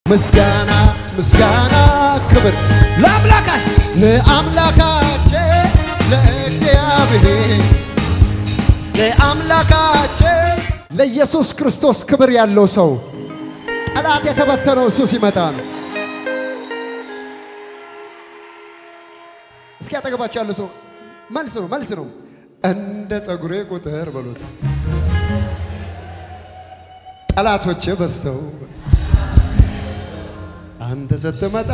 ምስጋና ምስጋና ክብር ለአምላካ ለአምላካችን ለእግዚአብሔር ለአምላካችን ለኢየሱስ ክርስቶስ ክብር ያለው ሰው ጠላት የተበተነው እሱ ሲመጣ ነው። እስኪ አጠገባቸው ያለው ሰው መልስ ነው መልስ ነው። እንደ ጸጉሬ ቁጥር በሉት ጠላቶቼ በዝተው አንተ ስትመጣ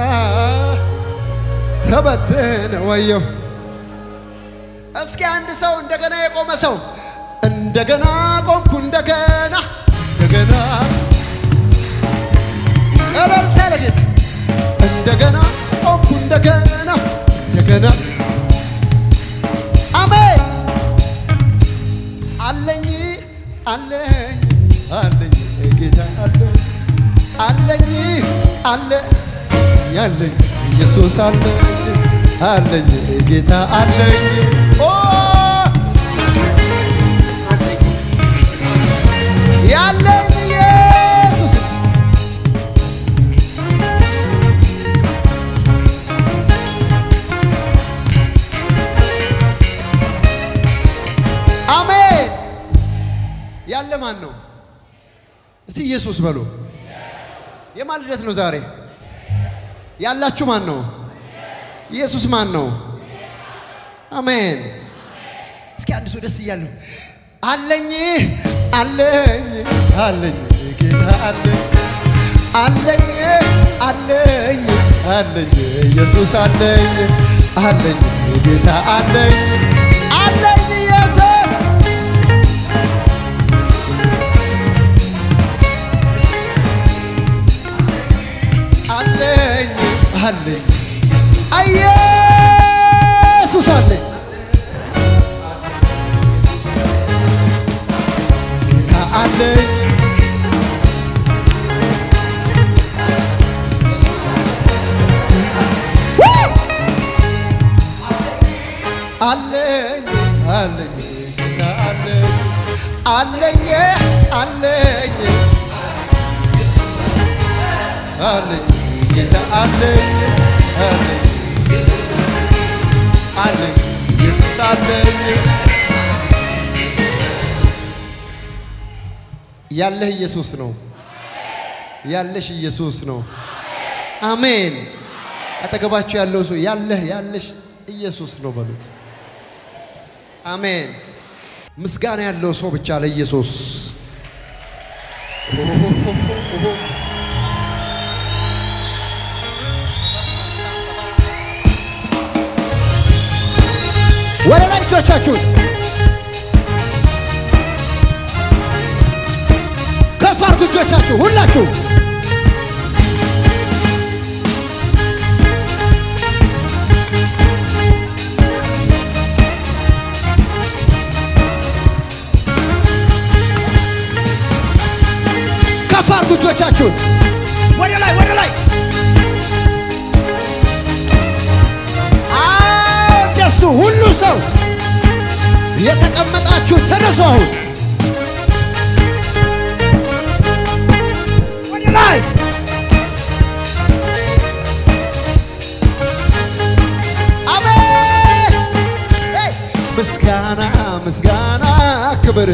ተበትን ወየው። እስኪ አንድ ሰው እንደገና የቆመ ሰው እንደገና ቆምኩ እንደገና እንደገና እረልታ ለጌታ እንደገና ቆምኩ እንደገና እንደገና አሜን አለኝ አለኝ አለኝ ጌታ አለኝ አለኝ አለ ያለኝ ኢየሱስ አለኝ አለኝ ጌታ አለኝ ኦ ያለኝ ኢየሱስ አሜን ያለ ማን ነው? እስቲ ኢየሱስ በሉ። የማን ልደት ነው ዛሬ? ያላችሁ ማን ነው? ኢየሱስ ማን ነው? አሜን። እስኪ አንድ ሰው ደስ እያለሁ አለኝ አለኝ አለኝ ጌታ አለኝ አለኝ አለኝ አለኝ ኢየሱስ አለኝ አለኝ ጌታ አለኝ አለኝ ኢየሱስ አለኝ አለኝ ኢየሱስ አለኝ ጌታ አለኝ አለኝ አለኝ ጌታ አለኝ አለኝ አለኝ አለኝ ጌታ አለኝ አለኝ አለኝ ኢየሱስ አለኝ ያለህ ኢየሱስ ነው። ያለሽ ኢየሱስ ነው። አሜን። አጠገባችሁ ያለው ሰው ያለህ ያለሽ ኢየሱስ ነው በሉት። አሜን። ምስጋና ያለው ሰው ብቻ ለኢየሱስ ወደ ላይ እጆቻችሁን ከፍ አድርጉ። እጆቻችሁ ሁላችሁ ከፍ አድርጉ። እጆቻችሁን ወደ ላይ ወደ ላይ አዎ፣ እንደሱ ሁሉ ሰው የተቀመጣችሁ ተነሱ። አሁን ወደ ላይ አሜን። ሄይ! ምስጋና ምስጋና ክብር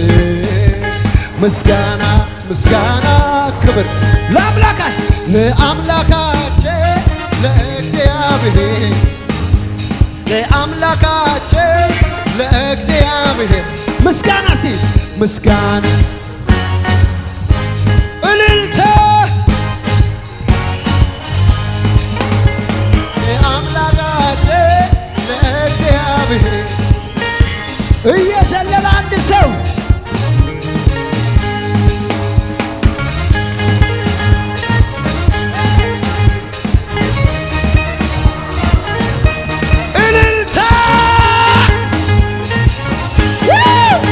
ምስጋና ምስጋና ክብር ለአምላካ ለአምላካችን ለእግዚአብሔር ለአምላካችን ለእግዚአብሔር ምስጋና ሲ ምስጋና እልልታ ለአምላካችን ለእግዚአብሔር እየዘለለ አንድ ሰው እልልታ ው!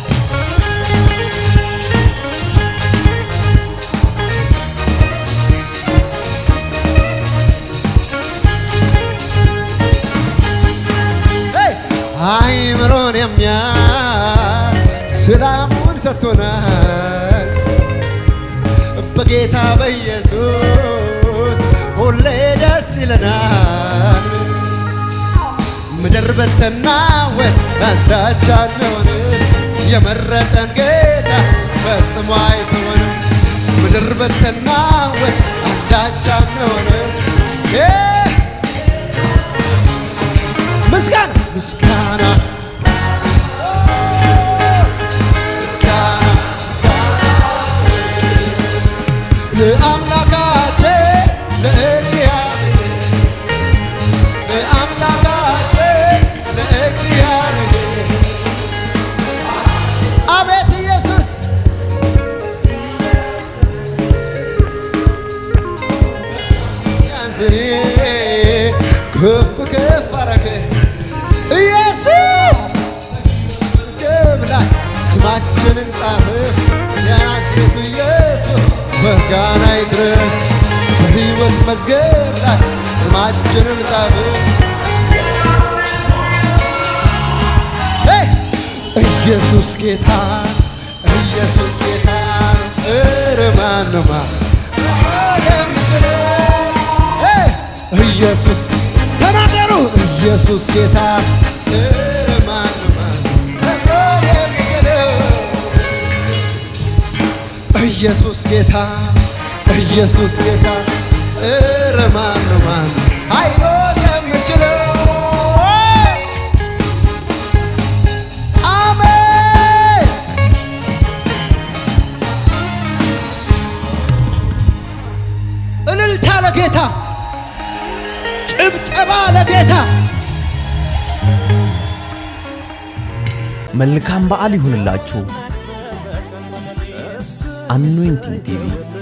ሄይ! አይምሮን የሚያይ ሰላሙን ሰጥቶናል በጌታ በኢየሱስ ሁሌ ደስ ይለናል። ምድር ብትናወጥ አንዳች አንሆንም። የመረጠን ጌታ ፈጽሞ አይተወንም። ምድር ብትናወጥ አንዳች አንሆንም። እ ምስጋና ምስጋና ምስጋና ለአምላካችን ለእግዚአብሔር ለአምላካችን ለእግዚአብሔር አቤት ኢየሱስ ያንስኔ ከፍ ከፍ አረገ ኢየሱስ መዝገብ ላይ ስማችንን ጻፈ የናዝሬቱ ኢየሱስ ምስጋና ይድረስ በሕይወት መዝገብ ላይ ስማችንን ጻፈ ሄይ! ኢየሱስ ጌታ ኢየሱስ ጌታ ኧረ ማንማ ሄይ! ኢየሱስ ተናገሩ ኢየሱስ ጌታ ኧረ ማንማ ኢየሱስ ጌታ ኢየሱስ ጌታ ኧረ ማነው ማን አይሎ የምችለው አሜን እልልታ ለጌታ ጭብጨባ ለጌታ መልካም በዓል ይሁንላችሁ። አኖይንቲንግ ቲቪ